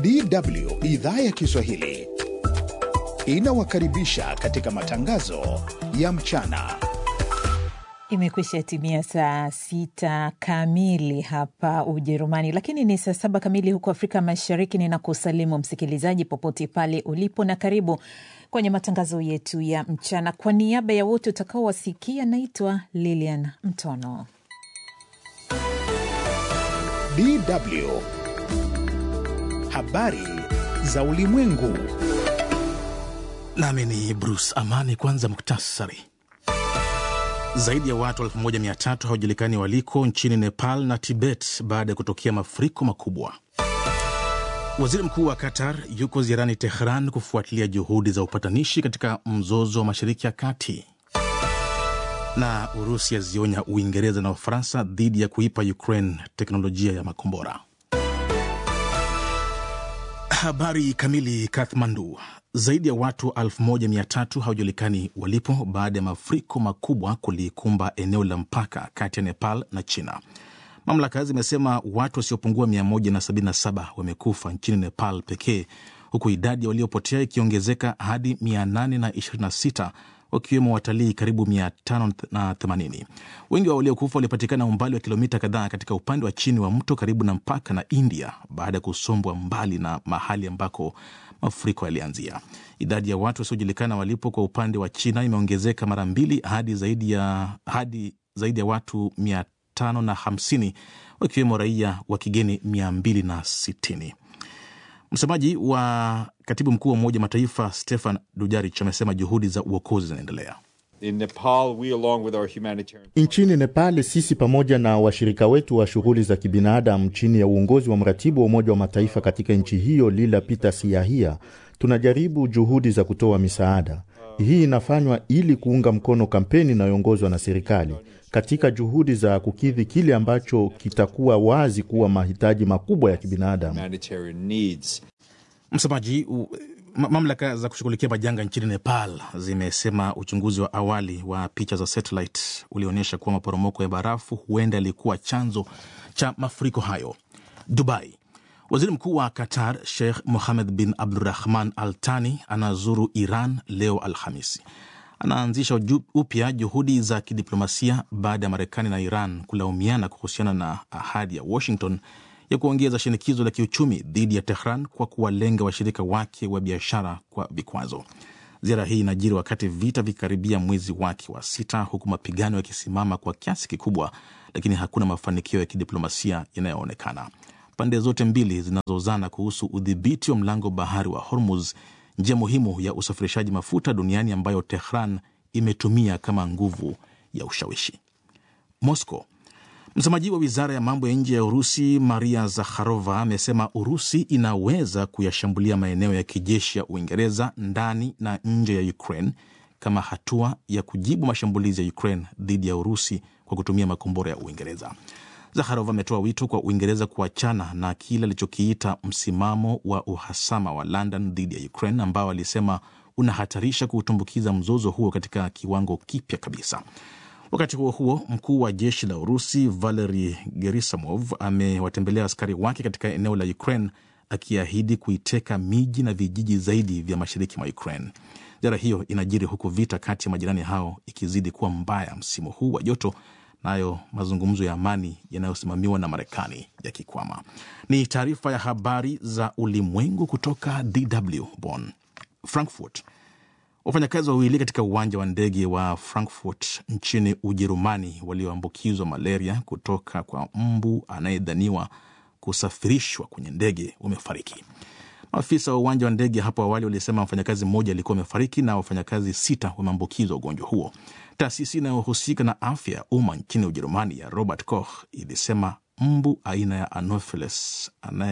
DW idhaa ya Kiswahili inawakaribisha katika matangazo ya mchana. Imekwisha timia saa sita kamili hapa Ujerumani, lakini ni saa saba kamili huko Afrika Mashariki. Ninakusalimu msikilizaji popote pale ulipo, na karibu kwenye matangazo yetu ya mchana. Kwa niaba ya wote utakaowasikia, naitwa Lilian Mtono. DW habari za ulimwengu. Nami ni Bruce Amani. Kwanza muktasari. Zaidi ya watu 1300 hawajulikani waliko nchini Nepal na Tibet baada ya kutokea mafuriko makubwa. Waziri mkuu wa Qatar yuko ziarani Tehran kufuatilia juhudi za upatanishi katika mzozo wa Mashariki ya Kati. Na Urusi yazionya Uingereza na Ufaransa dhidi ya kuipa Ukraine teknolojia ya makombora. Habari kamili. Kathmandu, zaidi ya watu 1300 hawajulikani walipo baada ya mafuriko makubwa kulikumba eneo la mpaka kati ya Nepal na China. Mamlaka zimesema watu wasiopungua 177 wamekufa nchini Nepal pekee, huku idadi ya waliopotea ikiongezeka hadi 826 wakiwemo watalii karibu 580. Wengi wa waliokufa walipatikana umbali wa kilomita kadhaa katika upande wa chini wa mto karibu na mpaka na India baada ya kusombwa mbali na mahali ambako mafuriko yalianzia. Idadi ya watu wasiojulikana walipo kwa upande wa China imeongezeka mara mbili hadi zaidi ya, hadi zaidi ya watu 550 wakiwemo raia wa kigeni 260. Msemaji wa katibu mkuu wa Umoja Mataifa Stefan Dujarric amesema juhudi za uokozi zinaendelea. Humanitarian... Nchini Nepal, sisi pamoja na washirika wetu wa shughuli za kibinadamu chini ya uongozi wa mratibu wa Umoja wa Mataifa katika nchi hiyo Lila Peter Siahia tunajaribu juhudi za kutoa misaada. Hii inafanywa ili kuunga mkono kampeni inayoongozwa na serikali katika juhudi za kukidhi kile ambacho kitakuwa wazi kuwa mahitaji makubwa ya kibinadamu. Msemaji mamlaka za kushughulikia majanga nchini Nepal zimesema uchunguzi wa awali wa picha za satellite ulionyesha kuwa maporomoko ya barafu huenda yalikuwa chanzo cha mafuriko hayo. Dubai, waziri mkuu wa Qatar Sheikh Mohammed bin Abdurahman Al Thani anazuru Iran leo Alhamisi. Anaanzisha upya juhudi za kidiplomasia baada ya Marekani na Iran kulaumiana kuhusiana na ahadi ya Washington ya kuongeza shinikizo la kiuchumi dhidi ya Tehran kwa kuwalenga washirika wake wa biashara kwa vikwazo. Ziara hii inajiri wakati vita vikikaribia mwezi wake wa sita, huku mapigano yakisimama kwa kiasi kikubwa, lakini hakuna mafanikio ya kidiplomasia yanayoonekana. Pande zote mbili zinazozana kuhusu udhibiti wa mlango bahari wa Hormuz, njia muhimu ya usafirishaji mafuta duniani ambayo Tehran imetumia kama nguvu ya ushawishi. Moscow Msemaji wa wizara ya mambo ya nje ya Urusi Maria Zakharova amesema Urusi inaweza kuyashambulia maeneo ya kijeshi ya Uingereza ndani na nje ya Ukraine kama hatua ya kujibu mashambulizi ya Ukraine dhidi ya Urusi kwa kutumia makombora ya Uingereza. Zakharova ametoa wito kwa Uingereza kuachana na kile alichokiita msimamo wa uhasama wa London dhidi ya Ukraine ambao alisema unahatarisha kuutumbukiza mzozo huo katika kiwango kipya kabisa. Wakati huo huo, mkuu wa jeshi la Urusi Valeri Gerasimov amewatembelea askari wake katika eneo la Ukraine akiahidi kuiteka miji na vijiji zaidi vya mashariki mwa Ukraine. Ziara hiyo inajiri huku vita kati ya majirani hao ikizidi kuwa mbaya msimu huu wa joto, nayo mazungumzo ya amani yanayosimamiwa na Marekani yakikwama. Ni taarifa ya habari za ulimwengu kutoka DW Bonn. Frankfurt Wafanyakazi wawili katika uwanja wa ndege wa Frankfurt nchini Ujerumani walioambukizwa malaria kutoka kwa mbu anayedhaniwa kusafirishwa kwenye ndege wamefariki. Maafisa wa uwanja wa ndege hapo awali walisema mfanyakazi mmoja alikuwa amefariki na wafanyakazi sita wameambukizwa ugonjwa huo. Taasisi inayohusika na afya ya umma nchini Ujerumani ya Robert Koch ilisema mbu aina ya Anopheles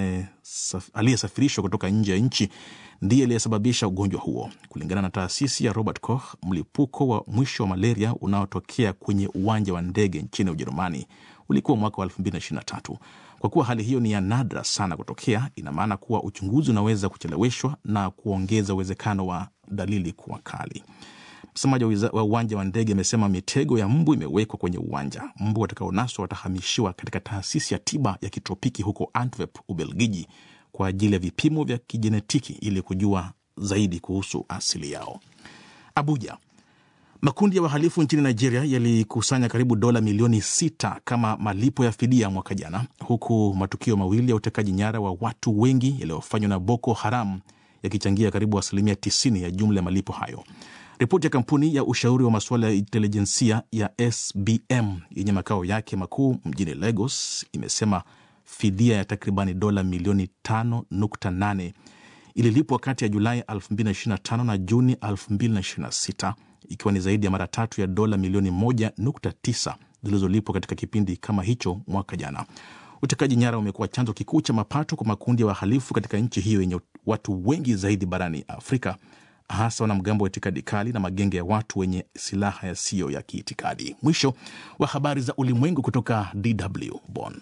aliyesafirishwa kutoka nje ya nchi ndiye aliyesababisha ugonjwa huo. Kulingana na taasisi ya Robert Koch, mlipuko wa mwisho wa malaria unaotokea kwenye uwanja wa ndege nchini Ujerumani ulikuwa mwaka wa 2023. Kwa kuwa hali hiyo ni ya nadra sana kutokea, ina maana kuwa uchunguzi unaweza kucheleweshwa na kuongeza uwezekano wa dalili kuwa kali. Msemaji wa uwanja wa ndege amesema mitego ya mbu imewekwa kwenye uwanja. Mbu watakaonaswa watahamishiwa katika taasisi ya tiba ya kitropiki huko Antwerp, Ubelgiji, kwa ajili ya vipimo vya kijenetiki ili kujua zaidi kuhusu asili yao. Abuja. Makundi ya wahalifu nchini Nigeria yalikusanya karibu dola milioni sita kama malipo ya fidia mwaka jana, huku matukio mawili ya utekaji nyara wa watu wengi yaliyofanywa na Boko Haram yakichangia karibu asilimia 90 ya jumla ya malipo hayo. Ripoti ya kampuni ya ushauri wa masuala ya intelijensia ya SBM yenye makao yake makuu mjini Lagos imesema fidia ya takribani dola milioni 5.8 ililipwa kati ya Julai 2025 na Juni 2026 ikiwa ni zaidi ya mara tatu ya dola milioni 1.9 zilizolipwa katika kipindi kama hicho mwaka jana. Utekaji nyara umekuwa chanzo kikuu cha mapato kwa makundi ya wahalifu katika nchi hiyo yenye watu wengi zaidi barani Afrika, hasa wanamgambo wa itikadi kali na magenge ya watu wenye silaha yasiyo ya kiitikadi. Mwisho wa habari za ulimwengu kutoka DW Bonn.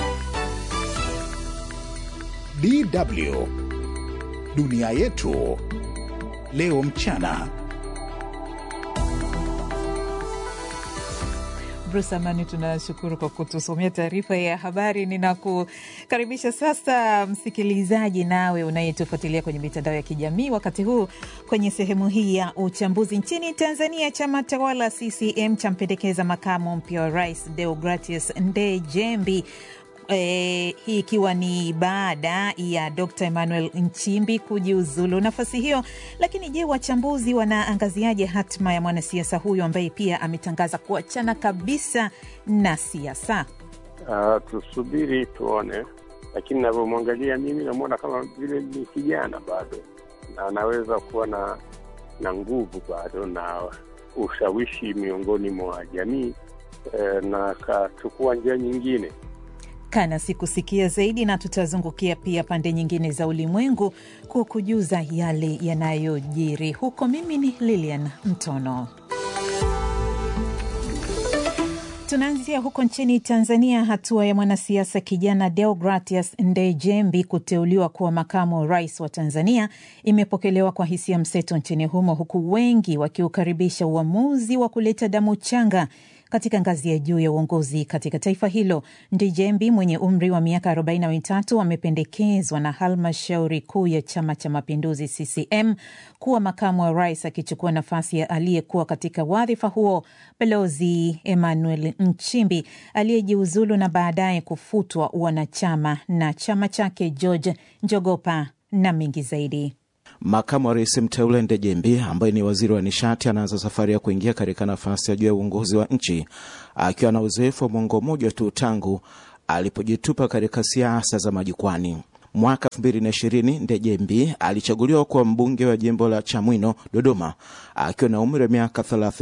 DW dunia yetu leo mchana. Bruce Amani, tunashukuru kwa kutusomea taarifa ya habari. Ninakukaribisha sasa msikilizaji, nawe unayetufuatilia kwenye mitandao ya kijamii wakati huu kwenye sehemu hii ya uchambuzi. Nchini Tanzania, chama tawala CCM champendekeza makamu mpya wa rais Deogratius Ndejembi. E, hii ikiwa ni baada ya Dr. Emmanuel Nchimbi kujiuzulu nafasi hiyo. Lakini je, wachambuzi wanaangaziaje hatma ya mwanasiasa huyo ambaye pia ametangaza kuachana kabisa na siasa? Uh, tusubiri tuone, lakini navyomwangalia mimi namwona kama vile ni kijana bado na anaweza kuwa na na nguvu bado na ushawishi miongoni mwa jamii eh, na akachukua njia nyingine kana sikusikia zaidi, na tutazungukia pia pande nyingine za ulimwengu kwa kujuza yale yanayojiri huko. Mimi ni Lilian Mtono. Tunaanzia huko nchini Tanzania. Hatua ya mwanasiasa kijana Deogratius Ndejembi kuteuliwa kuwa makamu wa rais wa Tanzania imepokelewa kwa hisia mseto nchini humo, huku wengi wakiukaribisha uamuzi wa kuleta damu changa katika ngazi ya juu ya uongozi katika taifa hilo. Ndejembi mwenye umri wa miaka arobaini na mitatu amependekezwa na halmashauri kuu ya Chama cha Mapinduzi CCM kuwa makamu wa rais, akichukua nafasi ya aliyekuwa katika wadhifa huo Balozi Emmanuel Nchimbi aliyejiuzulu na baadaye kufutwa wanachama na chama chake George Njogopa na mengi zaidi. Makamu wa rais mteule Ndejembi ambaye ni waziri wa nishati anaanza safari ya kuingia katika nafasi ya juu ya uongozi wa nchi akiwa na uzoefu wa mwongo mmoja tu tangu alipojitupa katika siasa za majukwani. Mwaka 2020 Ndejembi alichaguliwa kuwa mbunge wa jimbo la Chamwino, Dodoma, akiwa na umri wa miaka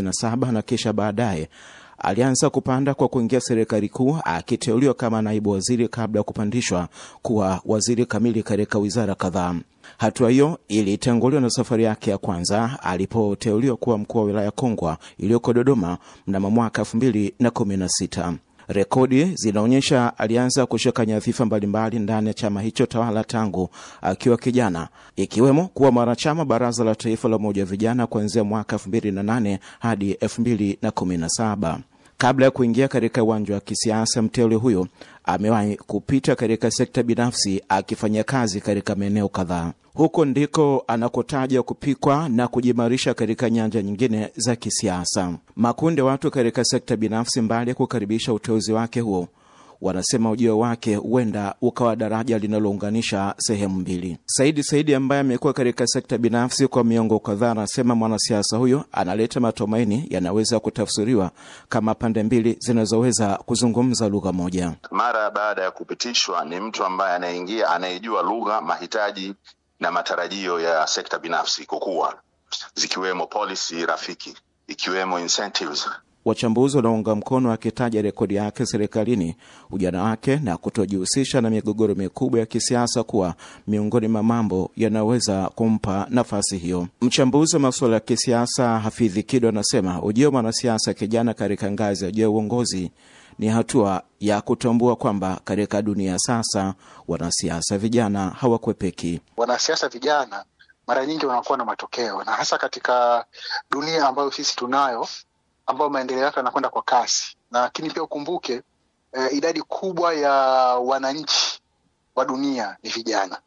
37 na kisha baadaye alianza kupanda kwa kuingia serikali kuu akiteuliwa kama naibu waziri kabla ya kupandishwa kuwa waziri kamili katika wizara kadhaa. Hatua hiyo ilitanguliwa na safari yake ya kwanza alipoteuliwa kuwa mkuu wa wilaya Kongwa iliyoko Dodoma mnamo mwaka elfu mbili na kumi na sita. Rekodi zinaonyesha alianza kushika nyadhifa mbalimbali ndani ya chama hicho tawala tangu akiwa kijana, ikiwemo kuwa mwanachama baraza la taifa la umoja wa vijana kuanzia mwaka elfu mbili na nane hadi elfu mbili na kumi na saba. Kabla ya kuingia katika uwanja wa kisiasa, mteule huyo amewahi kupita katika sekta binafsi akifanya kazi katika maeneo kadhaa. Huko ndiko anakotaja kupikwa na kujimarisha katika nyanja nyingine za kisiasa. Makundi ya watu katika sekta binafsi, mbali ya kukaribisha uteuzi wake huo, wanasema ujio wake huenda ukawa daraja linalounganisha sehemu mbili. Saidi Saidi ambaye amekuwa katika sekta binafsi kwa miongo kadhaa, anasema mwanasiasa huyo analeta matumaini yanaweza kutafsiriwa kama pande mbili zinazoweza kuzungumza lugha moja. Mara baada ya kupitishwa, ni mtu ambaye anayeingia, anayejua lugha, mahitaji na matarajio ya sekta binafsi kukua, zikiwemo policy rafiki, ikiwemo incentives Wachambuzi wanaunga mkono akitaja rekodi yake serikalini, ujana wake na kutojihusisha na migogoro mikubwa ya kisiasa kuwa miongoni mwa mambo yanaweza kumpa nafasi hiyo. Mchambuzi wa masuala ya kisiasa Hafidhi Kido anasema ujio wa mwanasiasa kijana katika ngazi ya juu ya uongozi ni hatua ya kutambua kwamba katika dunia sasa wanasiasa vijana hawakwepeki. Wanasiasa vijana mara nyingi wanakuwa na matokeo, na hasa katika dunia ambayo sisi tunayo ambayo maendeleo yake yanakwenda kwa kasi, lakini pia ukumbuke eh, idadi kubwa ya wananchi wa dunia ni vijana.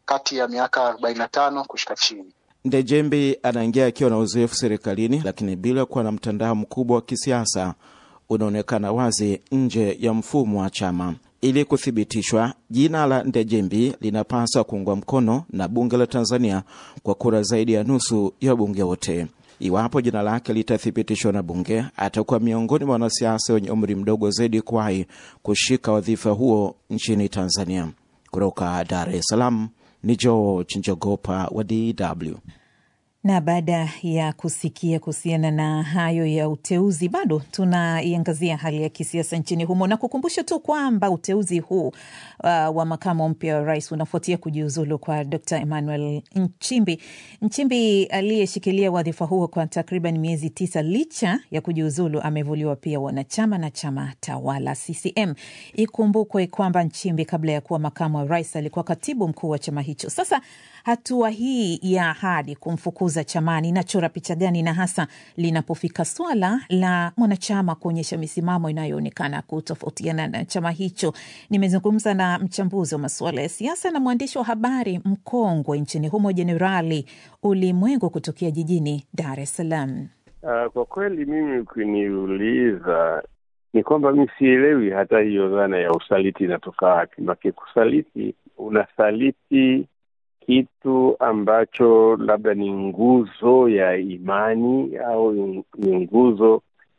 kati ya miaka arobaini na tano kushuka chini. Ndejembi anaingia akiwa na uzoefu serikalini, lakini bila kuwa na mtandao mkubwa wa kisiasa unaonekana wazi nje ya mfumo wa chama. Ili kuthibitishwa, jina la Ndejembi linapaswa kuungwa mkono na bunge la Tanzania kwa kura zaidi ya nusu ya wabunge wote. Iwapo jina lake litathibitishwa na bunge, atakuwa miongoni mwa wanasiasa wenye umri mdogo zaidi kuwahi kushika wadhifa huo nchini Tanzania. Kutoka Dar es Salaam ni George Njogopa wa DW. Na baada ya kusikia kuhusiana na hayo ya uteuzi, bado tunaiangazia hali ya kisiasa nchini humo na kukumbusha tu kwamba uteuzi huu uh, wa makamu mpya wa rais unafuatia kujiuzulu kwa Dr Emmanuel Nchimbi. Nchimbi aliyeshikilia wadhifa huo kwa takriban miezi tisa, licha ya kujiuzulu, amevuliwa pia wanachama na chama tawala CCM. Ikumbukwe kwamba Nchimbi kabla ya kuwa makamu wa rais alikuwa katibu mkuu wa chama hicho. Sasa hatua hii ya ahadi kumfukuza chamani inachora picha gani, na hasa linapofika swala la mwanachama kuonyesha misimamo inayoonekana kutofautiana na chama hicho? Nimezungumza na mchambuzi wa masuala ya siasa na mwandishi wa habari mkongwe nchini humo, Jenerali Ulimwengu kutokea jijini Dar es Salaam. Uh, kwa kweli mimi ukiniuliza ni kwamba mi sielewi hata hiyo dhana ya usaliti inatoka wapi. Make kusaliti, unasaliti kitu ambacho labda ni nguzo ya imani au ni nguzo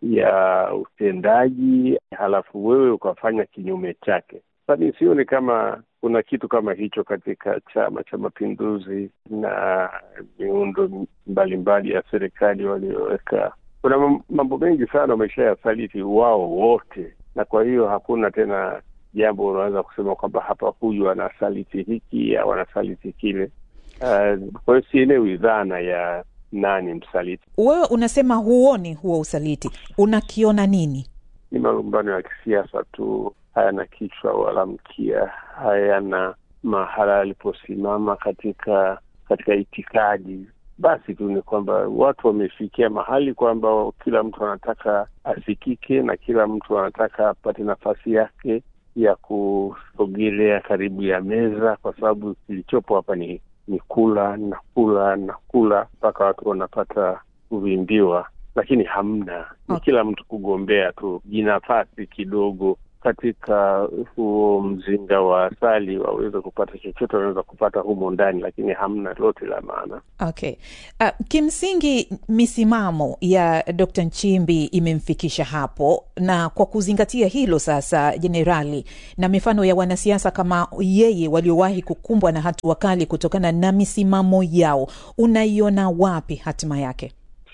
ya utendaji, halafu wewe ukafanya kinyume chake. Sasa sioni kama kuna kitu kama hicho katika Chama cha Mapinduzi na miundo mbalimbali ya serikali walioweka. Kuna mambo mengi sana wamesha yasaliti wao wote, na kwa hiyo hakuna tena jambo unaweza kusema kwamba hapa huyu anasaliti hiki au anasaliti kile. Uh, kwa hiyo sielewi dhana ya nani msaliti. Wewe unasema huoni huo usaliti, unakiona nini? Ni malumbano ya kisiasa tu, hayana kichwa wala mkia, hayana mahala aliposimama katika katika itikadi. Basi tu ni kwamba watu wamefikia mahali kwamba kila mtu anataka asikike na kila mtu anataka apate nafasi yake ya kusogelea karibu ya meza, kwa sababu kilichopo hapa ni ni kula na kula na kula mpaka watu wanapata kuvimbiwa, lakini hamna, ni Okay. kila mtu kugombea tu jinafasi kidogo katika huo mzinga wa asali waweze kupata chochote wanaweza kupata humo ndani, lakini hamna lote la maana. Okay. Uh, kimsingi misimamo ya Dr. Nchimbi imemfikisha hapo, na kwa kuzingatia hilo sasa, jenerali, na mifano ya wanasiasa kama yeye waliowahi kukumbwa na hatua kali kutokana na misimamo yao, unaiona wapi hatima yake?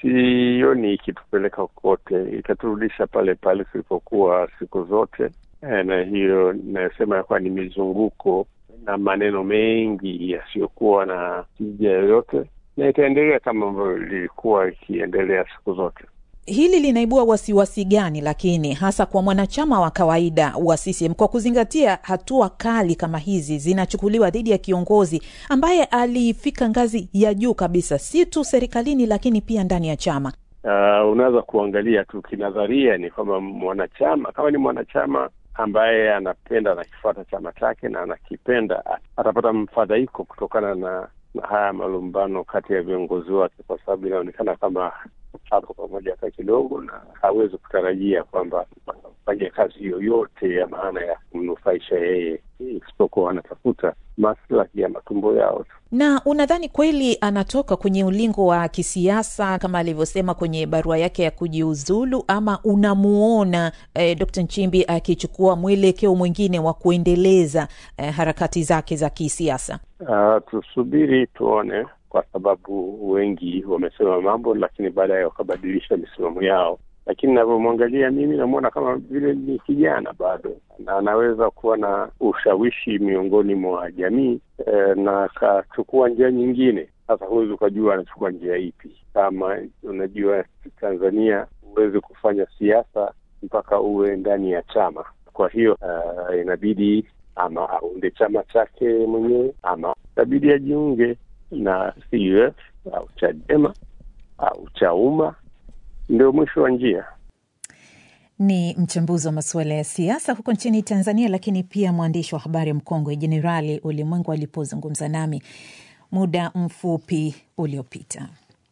Sioni ikitupeleka kokote, itaturudisha pale pale tulipokuwa siku zote. Eh, na hiyo inayosema ya kuwa ni mizunguko na maneno mengi yasiyokuwa na tija yoyote, na itaendelea kama ambavyo lilikuwa ikiendelea siku zote. Hili linaibua wasiwasi gani lakini hasa kwa mwanachama wa kawaida wa CCM kwa kuzingatia hatua kali kama hizi zinachukuliwa dhidi ya kiongozi ambaye alifika ngazi ya juu kabisa, si tu serikalini, lakini pia ndani ya chama. Uh, unaweza kuangalia tu kinadharia, ni kwamba mwanachama kama ni mwanachama ambaye anapenda anakifuata chama chake na anakipenda, a- atapata mfadhaiko kutokana na, na haya malumbano kati ya viongozi wake, kwa sababu inaonekana kama hapo pamoja hata kidogo, na hawezi kutarajia kwamba fanya kazi yoyote ya maana ya kumnufaisha yeye, isipokuwa anatafuta maslahi ya matumbo yao tu. Na unadhani kweli anatoka kwenye ulingo wa kisiasa kama alivyosema kwenye barua yake ya kujiuzulu, ama unamuona eh, Dr. Nchimbi akichukua mwelekeo mwingine wa kuendeleza eh, harakati zake za kisiasa? Uh, tusubiri tuone, kwa sababu wengi wamesema mambo, lakini baadaye wakabadilisha misimamo yao. Lakini navyomwangalia mimi, namwona kama vile ni kijana bado, na anaweza kuwa na ushawishi miongoni mwa jamii eh, na akachukua njia nyingine. Sasa huwezi ukajua anachukua njia ipi. Kama unajua Tanzania, huwezi kufanya siasa mpaka uwe ndani ya chama. Kwa hiyo uh, inabidi ama aunde chama chake mwenyewe ama inabidi ajiunge na CUF au Chadema au Chauma, ndio mwisho wa njia. Ni mchambuzi wa masuala ya siasa huko nchini Tanzania, lakini pia mwandishi wa habari mkongwe Jenerali Ulimwengu alipozungumza nami muda mfupi uliopita.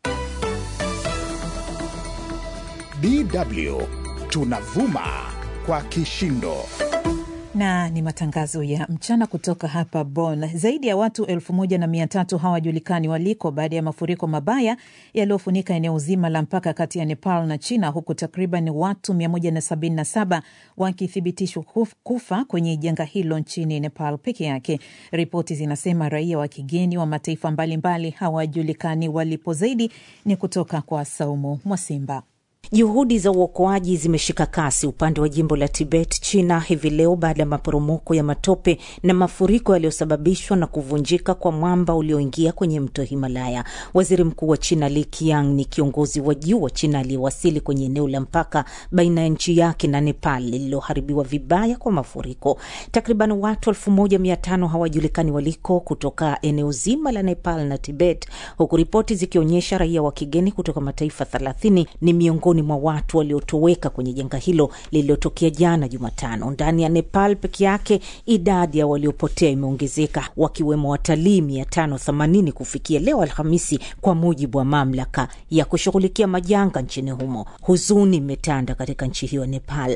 DW tunavuma kwa kishindo na ni matangazo ya mchana kutoka hapa Bonn. Zaidi ya watu elfu moja na mia tatu hawajulikani waliko baada ya mafuriko mabaya yaliyofunika eneo zima la mpaka kati ya Nepal na China, huku takriban watu 177 wakithibitishwa kufa kwenye janga hilo nchini Nepal peke yake. Ripoti zinasema raia wa kigeni wa mataifa mbalimbali hawajulikani walipo. Zaidi ni kutoka kwa Saumu Mwasimba. Juhudi za uokoaji zimeshika kasi upande wa jimbo la Tibet, China, hivi leo baada ya maporomoko ya matope na mafuriko yaliyosababishwa na kuvunjika kwa mwamba ulioingia kwenye mto Himalaya. Waziri Mkuu wa China Li Qiang ni kiongozi wa juu wa China aliyewasili kwenye eneo la mpaka baina ya nchi yake na Nepal lililoharibiwa vibaya kwa mafuriko. Takriban watu elfu moja mia tano hawajulikani waliko kutoka eneo zima la Nepal na Tibet, huku ripoti zikionyesha raia wa kigeni kutoka mataifa thelathini ni miongoni mwa watu waliotoweka kwenye janga hilo lililotokea jana Jumatano. Ndani ya Nepal peke yake idadi ya waliopotea imeongezeka wakiwemo watalii mia tano themanini kufikia leo Alhamisi, kwa mujibu wa mamlaka ya kushughulikia majanga nchini humo. Huzuni imetanda katika nchi hiyo ya Nepal.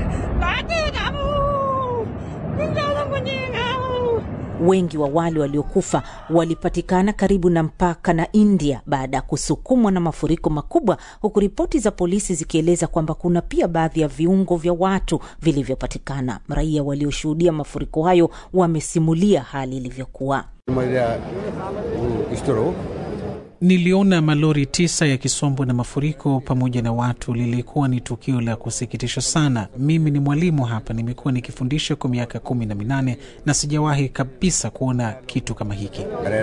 Wengi wa wale waliokufa walipatikana karibu na mpaka na India baada ya kusukumwa na mafuriko makubwa, huku ripoti za polisi zikieleza kwamba kuna pia baadhi ya viungo vya watu vilivyopatikana. Raia walioshuhudia mafuriko hayo wamesimulia hali ilivyokuwa. Niliona malori tisa yakisombwa na mafuriko pamoja na watu. Lilikuwa ni tukio la kusikitisha sana. Mimi ni mwalimu hapa, nimekuwa nikifundisha kwa miaka kumi na minane na sijawahi kabisa kuona kitu kama hiki.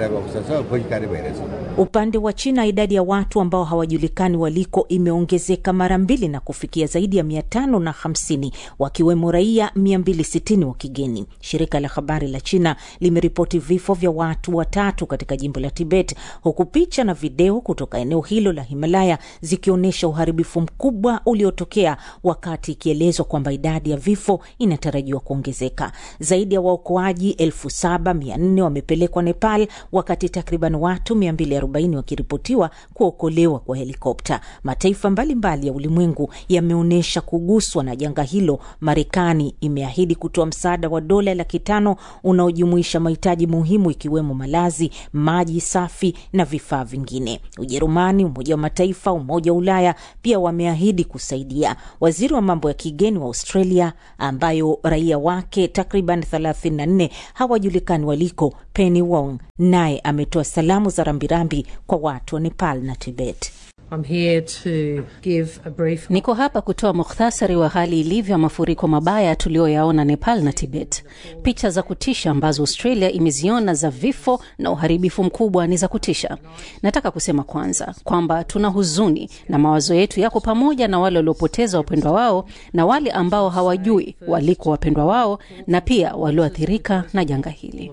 Upande wa China, idadi ya watu ambao hawajulikani waliko imeongezeka mara mbili na kufikia zaidi ya mia tano na hamsini wakiwemo raia mia mbili sitini wa kigeni. Shirika la habari la China limeripoti vifo vya watu watatu katika jimbo la Tibet, huku picha na video kutoka eneo hilo la Himalaya zikionyesha uharibifu mkubwa uliotokea, wakati ikielezwa kwamba idadi ya vifo inatarajiwa kuongezeka. Zaidi ya waokoaji elfu saba mia nne wamepelekwa Nepal, wakati takriban watu 240 wakiripotiwa kuokolewa kwa helikopta. Mataifa mbalimbali mbali ya ulimwengu yameonyesha kuguswa na janga hilo. Marekani imeahidi kutoa msaada wa dola laki tano unaojumuisha mahitaji muhimu ikiwemo malazi, maji safi na vifaa vingine. Ujerumani, Umoja wa Mataifa, Umoja wa Ulaya pia wameahidi kusaidia. Waziri wa mambo ya kigeni wa Australia, ambayo raia wake takriban 34 hawajulikani waliko, Penny Wong, naye ametoa salamu za rambirambi kwa watu wa Nepal na Tibet. I'm here to give a brief... Niko hapa kutoa mukhtasari wa hali ilivyo ya mafuriko mabaya tuliyoyaona Nepal na Tibet. Picha za kutisha ambazo Australia imeziona za vifo na uharibifu mkubwa ni za kutisha. Nataka kusema kwanza kwamba tuna huzuni na mawazo yetu yako pamoja na wale waliopoteza wapendwa wao na wale ambao hawajui waliko wapendwa wao na pia walioathirika na janga hili.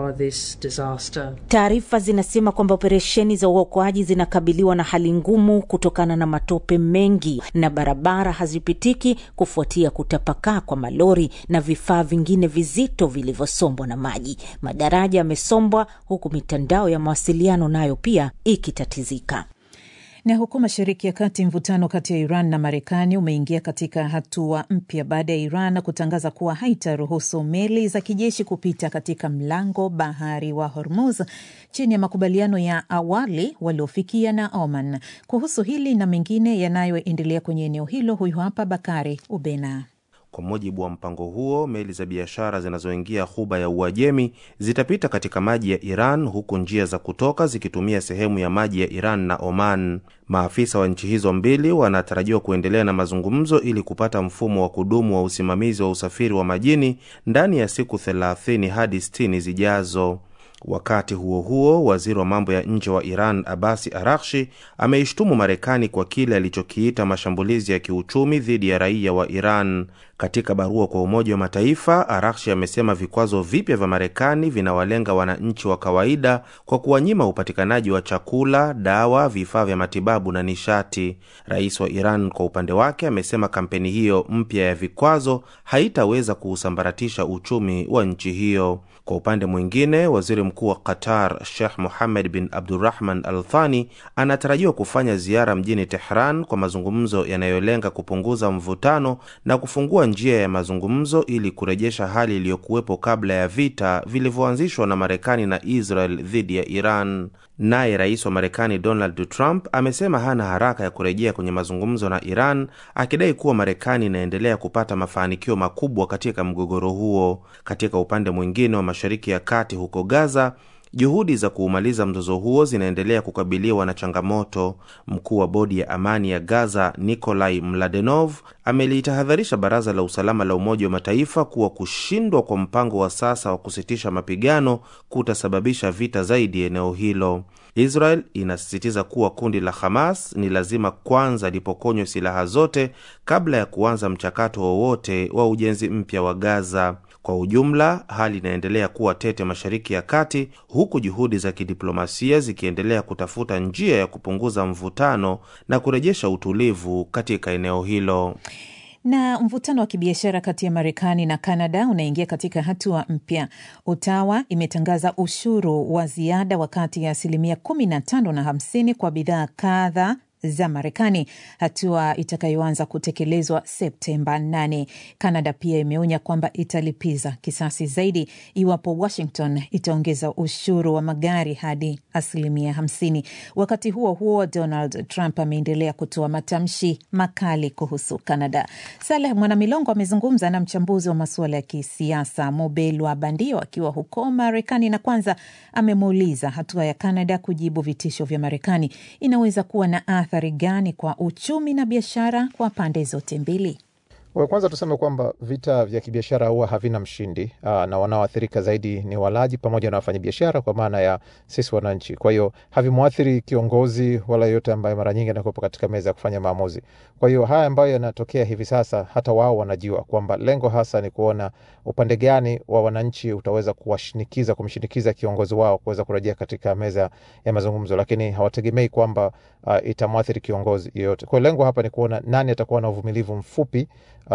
Taarifa zinasema kwamba operesheni za uokoaji zinakabiliwa na hali ngumu kutokana na matope mengi na barabara hazipitiki kufuatia kutapakaa kwa malori na vifaa vingine vizito vilivyosombwa na maji. Madaraja yamesombwa huku mitandao ya mawasiliano nayo pia ikitatizika. Na huku Mashariki ya Kati, mvutano kati ya Iran na Marekani umeingia katika hatua mpya baada ya Iran kutangaza kuwa haitaruhusu meli za kijeshi kupita katika mlango bahari wa Hormuz chini ya makubaliano ya awali waliofikia na Oman. Kuhusu hili na mengine yanayoendelea kwenye eneo hilo, huyu hapa Bakari Ubena. Kwa mujibu wa mpango huo, meli za biashara zinazoingia ghuba ya Uajemi zitapita katika maji ya Iran, huku njia za kutoka zikitumia sehemu ya maji ya Iran na Oman. Maafisa wa nchi hizo mbili wanatarajiwa kuendelea na mazungumzo ili kupata mfumo wa kudumu wa usimamizi wa usafiri wa majini ndani ya siku 30 hadi 60 zijazo. Wakati huo huo, waziri wa mambo ya nje wa Iran Abasi Arakshi ameishtumu Marekani kwa kile alichokiita mashambulizi ya kiuchumi dhidi ya raia wa Iran. Katika barua kwa Umoja wa Mataifa, Arakshi amesema vikwazo vipya vya Marekani vinawalenga wananchi wa kawaida kwa kuwanyima upatikanaji wa chakula, dawa, vifaa vya matibabu na nishati. Rais wa Iran kwa upande wake amesema kampeni hiyo mpya ya vikwazo haitaweza kuusambaratisha uchumi wa nchi hiyo. Kwa upande mwingine, waziri mkuu wa Qatar Sheikh Mohammed bin Abdurrahman Al Thani anatarajiwa kufanya ziara mjini Tehran kwa mazungumzo yanayolenga kupunguza mvutano na kufungua njia ya mazungumzo ili kurejesha hali iliyokuwepo kabla ya vita vilivyoanzishwa na Marekani na Israel dhidi ya Iran. Naye rais wa Marekani Donald Trump amesema hana haraka ya kurejea kwenye mazungumzo na Iran, akidai kuwa Marekani inaendelea kupata mafanikio makubwa katika mgogoro huo. Katika upande mwingine wa Mashariki ya Kati, huko Gaza, juhudi za kuumaliza mzozo huo zinaendelea kukabiliwa na changamoto. Mkuu wa bodi ya amani ya Gaza Nikolai Mladenov amelitahadharisha Baraza la Usalama la Umoja wa Mataifa kuwa kushindwa kwa mpango wa sasa wa kusitisha mapigano kutasababisha vita zaidi eneo hilo. Israel inasisitiza kuwa kundi la Hamas ni lazima kwanza lipokonywe silaha zote kabla ya kuanza mchakato wowote wa ujenzi mpya wa Gaza. Kwa ujumla, hali inaendelea kuwa tete Mashariki ya Kati, huku juhudi za kidiplomasia zikiendelea kutafuta njia ya kupunguza mvutano na kurejesha utulivu katika eneo hilo. Na mvutano wa kibiashara kati ya Marekani na Kanada unaingia katika hatua mpya. Ottawa imetangaza ushuru wa ziada wa kati ya asilimia kumi na tano na hamsini kwa bidhaa kadha za Marekani, hatua itakayoanza kutekelezwa Septemba 8. Kanada pia imeonya kwamba italipiza kisasi zaidi iwapo Washington itaongeza ushuru wa magari hadi asilimia 50. Wakati huo huo, Donald Trump ameendelea kutoa matamshi makali kuhusu Kanada. Saleh Mwanamilongo amezungumza na mchambuzi wa masuala ya kisiasa Mobelwa Bandio akiwa huko Marekani, na kwanza amemuuliza hatua ya Kanada kujibu vitisho vya Marekani inaweza kuwa na athari gani kwa uchumi na biashara kwa pande zote mbili? Kwanza tuseme kwamba vita vya kibiashara huwa havina mshindi aa, na wanaoathirika zaidi ni walaji pamoja na wafanyabiashara, kwa maana ya sisi wananchi. Kwa hiyo havimwathiri kiongozi wala yoyote ambaye mara nyingi anakuwepo katika meza ya kufanya maamuzi. Kwa hiyo haya ambayo yanatokea hivi sasa, hata wao wanajua kwamba lengo hasa ni kuona upande gani wa wananchi utaweza kuwashinikiza, kumshinikiza kiongozi wao kuweza kurejea katika meza ya mazungumzo, lakini hawategemei kwamba uh, itamwathiri kiongozi yoyote. Kwa hiyo lengo hapa ni kuona nani atakuwa na uvumilivu mfupi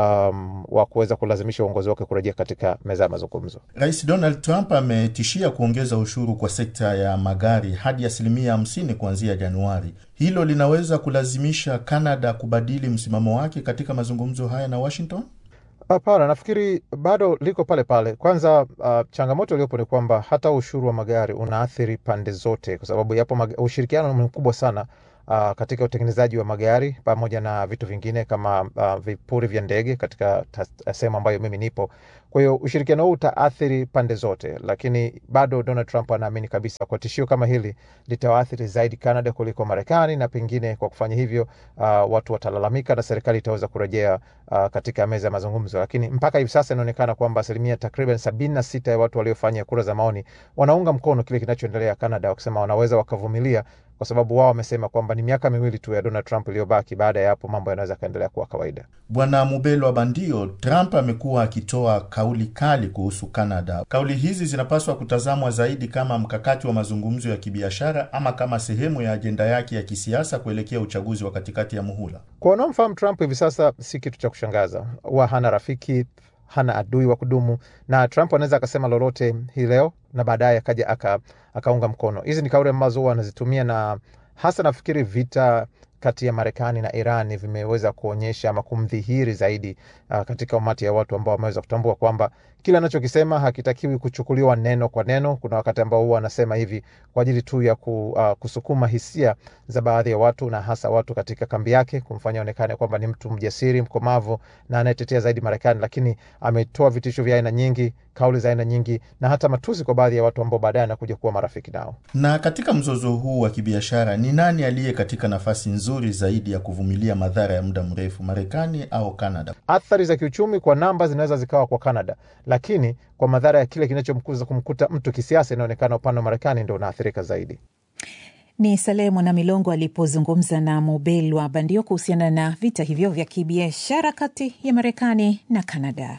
um, wa kuweza kulazimisha uongozi wake kurejea katika meza ya mazungumzo. Rais Donald Trump ametishia kuongeza ushuru kwa sekta ya magari hadi asilimia hamsini kuanzia Januari. Hilo linaweza kulazimisha Canada kubadili msimamo wake katika mazungumzo haya na Washington. Hapana, nafikiri bado liko pale pale. Kwanza uh, changamoto iliyopo ni kwamba hata ushuru wa magari unaathiri pande zote, kwa sababu yapo mag... ushirikiano ni mkubwa sana uh, katika utengenezaji wa magari pamoja na vitu vingine kama uh, vipuri vya ndege katika sehemu ambayo mimi nipo. Kwa hiyo ushirikiano huu utaathiri pande zote, lakini bado Donald Trump anaamini kabisa kwa tishio kama hili litawaathiri zaidi Canada kuliko Marekani, na pengine kwa kufanya hivyo uh, watu watalalamika na serikali itaweza kurejea uh, katika meza ya mazungumzo. Lakini mpaka hivi sasa inaonekana kwamba asilimia takriban sabini na sita ya watu waliofanya kura za maoni wanaunga mkono kile kinachoendelea Canada, wakisema wanaweza wakavumilia kwa sababu wao wamesema kwamba ni miaka miwili tu ya Donald Trump iliyobaki. Baada ya hapo mambo yanaweza kaendelea kuwa kawaida. Bwana Mubelwa Bandio, Trump amekuwa akitoa kauli kali kuhusu Canada. Kauli hizi zinapaswa kutazamwa zaidi kama mkakati wa mazungumzo ya kibiashara ama kama sehemu ya ajenda yake ya kisiasa kuelekea uchaguzi wa katikati ya muhula. Kwa wanaomfahamu Trump hivi sasa, si kitu cha kushangaza, huwa hana rafiki hana adui wa kudumu, na Trump anaweza akasema lolote hii leo na baadaye akaja aka, akaunga mkono. Hizi ni kauli ambazo huwa anazitumia, na hasa nafikiri vita kati ya Marekani na Iran vimeweza kuonyesha ama kumdhihiri zaidi uh, katika umati ya watu ambao wameweza kutambua kwamba kile anachokisema hakitakiwi kuchukuliwa neno kwa neno. Kuna wakati ambao huwa anasema hivi kwa ajili tu ya ku, uh, kusukuma hisia za baadhi ya watu na hasa watu katika kambi yake, kumfanya onekane kwamba ni mtu mjasiri, mkomavu na anayetetea zaidi Marekani, lakini ametoa vitisho vya aina nyingi, kauli za aina nyingi na hata matusi kwa baadhi ya watu ambao baadaye anakuja kuwa marafiki nao. Na katika mzozo huu wa kibiashara, ni nani aliye katika nafasi nzuri nzuri zaidi ya kuvumilia madhara ya muda mrefu, Marekani au Canada? Athari za kiuchumi kwa namba zinaweza zikawa kwa Canada, lakini kwa madhara ya kile kinachomkuza kumkuta mtu kisiasa, inaonekana upande wa Marekani ndo unaathirika zaidi. Ni Salehe Mwana Milongo alipozungumza na Mobelwa Bandio kuhusiana na vita hivyo vya kibiashara kati ya Marekani na Canada.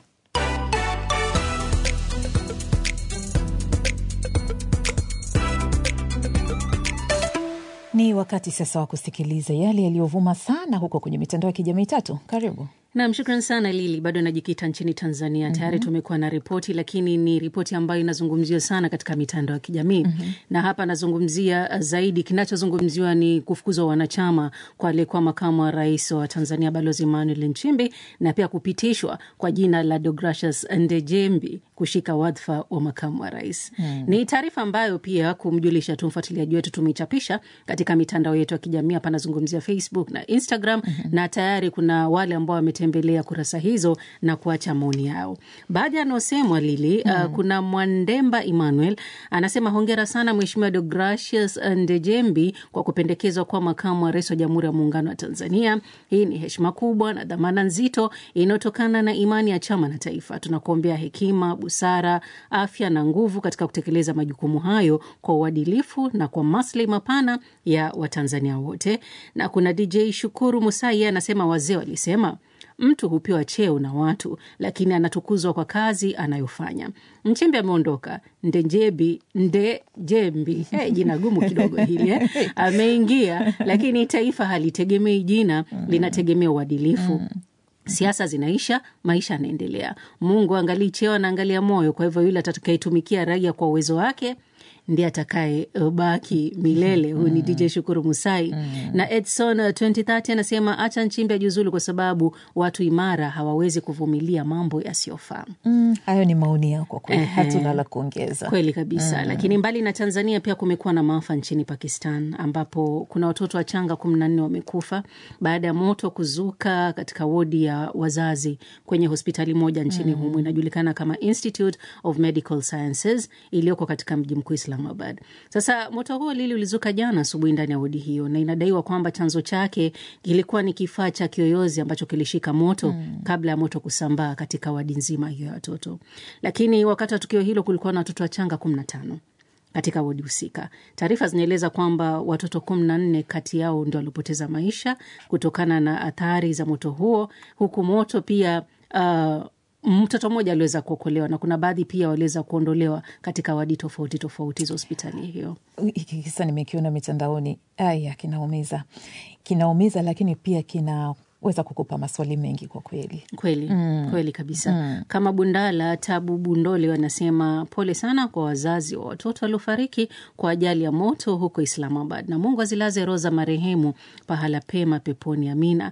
Ni wakati sasa wa kusikiliza yale yaliyovuma sana huko kwenye mitandao ya kijamii. Tatu, karibu. Nam, shukran sana Lili. Bado najikita nchini Tanzania. Tayari tumekuwa na ripoti, lakini ni ripoti ambayo inazungumziwa sana katika mitandao ya kijamii na hapa anazungumzia zaidi, kinachozungumziwa ni kufukuzwa wanachama kwa aliyekuwa makamu wa rais wa Tanzania Balozi Emmanuel Nchimbi na pia kupitishwa kwa jina la Deogratius Ndejembi kushika wadhifa wa makamu wa rais. Mm. Ni taarifa ambayo pia kumjulisha tu mfuatiliaji wetu tumeichapisha katika mitandao yetu ya kijamii. Hapa anazungumzia Facebook na Instagram na tayari kuna wale ambao wametembelea kurasa hizo na kuacha maoni yao. Baadhi yanaosemwa Lili, uh, kuna Mwandemba Emmanuel anasema hongera sana Mheshimiwa Deogratius Ndejembi kwa kupendekezwa kuwa makamu wa rais wa Jamhuri ya Muungano wa Tanzania. Hii ni heshima kubwa na dhamana nzito inayotokana na imani ya chama na taifa. Tunakuombea hekima, busara, afya na nguvu katika kutekeleza majukumu hayo kwa uadilifu na kwa maslahi mapana ya Watanzania wote. Na kuna DJ Shukuru Musai anasema wazee walisema mtu hupewa cheo na watu, lakini anatukuzwa kwa kazi anayofanya. Nchimbi ameondoka, Ndejebi Ndejembi, hey, jina gumu kidogo hili eh, ameingia, lakini taifa halitegemei jina, linategemea uadilifu. Siasa zinaisha, maisha yanaendelea. Mungu angalii cheo, anaangalia moyo. Kwa hivyo yule atakayetumikia raia kwa uwezo wake ndiye atakaye baki milele. Huyu ni DJ Shukuru Musai na Edson uh, 2030 anasema acha Nchimbi ajiuzulu kwa sababu watu imara hawawezi kuvumilia mambo yasiyofaa. Mm, hayo ni maoni yao kwa kweli, Ehe. hatuna la kuongeza. Kweli kabisa Mm. lakini mbali na Tanzania pia kumekuwa na maafa nchini Pakistan ambapo kuna watoto wachanga kumi na nne wamekufa baada ya moto kuzuka katika wodi ya wazazi kwenye hospitali moja nchini Mm. humu inajulikana kama Institute of Medical Sciences iliyoko katika mji mkuu Islamabad. Sasa moto huo lili ulizuka jana asubuhi ndani ya wodi hiyo na inadaiwa kwamba chanzo chake kilikuwa ni kifaa cha kiyoyozi ambacho kilishika moto Mm. kabla ya moto kusambaa katika wadi nzima hiyo ya watoto. Lakini wakati wa tukio hilo kulikuwa na watoto wachanga kumi na tano katika wodi husika. Taarifa zinaeleza kwamba watoto kumi na nne kati yao ndio waliopoteza maisha kutokana na athari za moto huo, huku moto pia uh, mtoto mmoja aliweza kuokolewa na kuna baadhi pia waliweza kuondolewa katika wadi tofauti tofauti za hospitali hiyo. Hiki kisa nimekiona mitandaoni, aya, kinaumiza, kinaumiza, lakini pia kinaweza kukupa maswali mengi kwa kweli. Kweli Mm. kweli kabisa Mm. kama Bundala Tabu Bundole wanasema pole sana kwa wazazi wa watoto waliofariki kwa ajali ya moto huko Islamabad, na Mungu azilaze roho za marehemu pahala pema peponi, amina.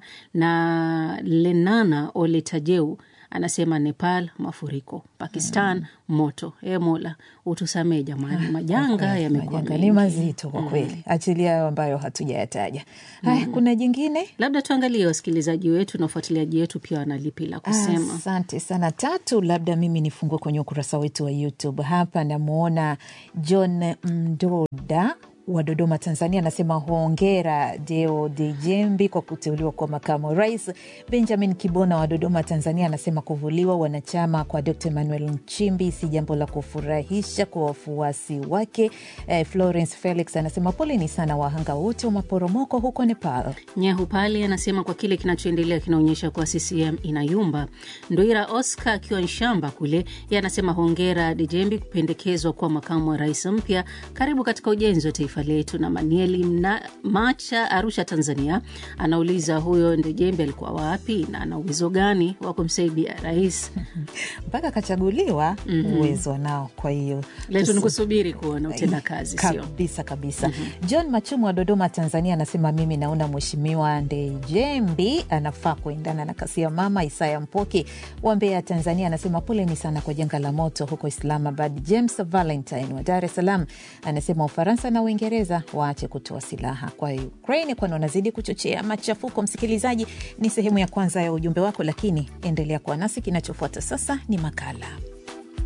Na Lenana Oletajeu anasema Nepal mafuriko, Pakistan moto. E Mola utusamee jamani, majanga yamekuwa Majanga mengi. ni mazito kwa Mm. kweli, achilia hayo ambayo hatujayataja. Haya, Mm. kuna jingine Labda tuangalie wasikilizaji wetu na wafuatiliaji wetu pia wanalipi la kusema. Asante sana Tatu. Labda mimi nifungue kwenye ukurasa wetu wa YouTube. Hapa namwona John Mdoda wa Dodoma, Tanzania, anasema hongera Deo Dejembi kwa kuteuliwa kwa makamu wa rais. Benjamin Kibona wa Dodoma, Tanzania, anasema kuvuliwa wanachama kwa Dr Emmanuel Nchimbi si jambo la kufurahisha kwa wafuasi wake. Eh, Florence Felix anasema poleni sana wahanga wote wa maporomoko huko Nepal. Nyahu pale anasema kwa kile kinachoendelea kinaonyesha kuwa CCM inayumba. Ndoira Oscar akiwa Nshamba kule, ye anasema hongera Dejembi kupendekezwa kuwa makamu wa rais mpya. Karibu katika ujenzi wa taifa letu. Na Manieli Mna, Macha Arusha, Tanzania, anauliza huyo Dejembi alikuwa wapi na ana uwezo gani wa kumsaidia rais mpaka akachaguliwa? Mhm. Uwezo nao, kwa hiyo letu tusi- ni kusubiri kuona utenda kazi, sio kabisa kabisa. John Machumu wa Dodoma, Tanzania, anasema mimi naona Mheshimiwa Ndejembi anafaa kuendana na kasi ya mama Isaya Mpoki wa Mbeya, Tanzania, anasema poleni sana kwa janga la moto huko Islamabad. James Valentine wa Dar es Salaam anasema Ufaransa na Uingereza waache kutoa silaha kwa Ukraine, kwani wanazidi kuchochea machafuko. Msikilizaji, ni sehemu ya kwanza ya ujumbe wako, lakini endelea kuwa nasi. Kinachofuata sasa ni makala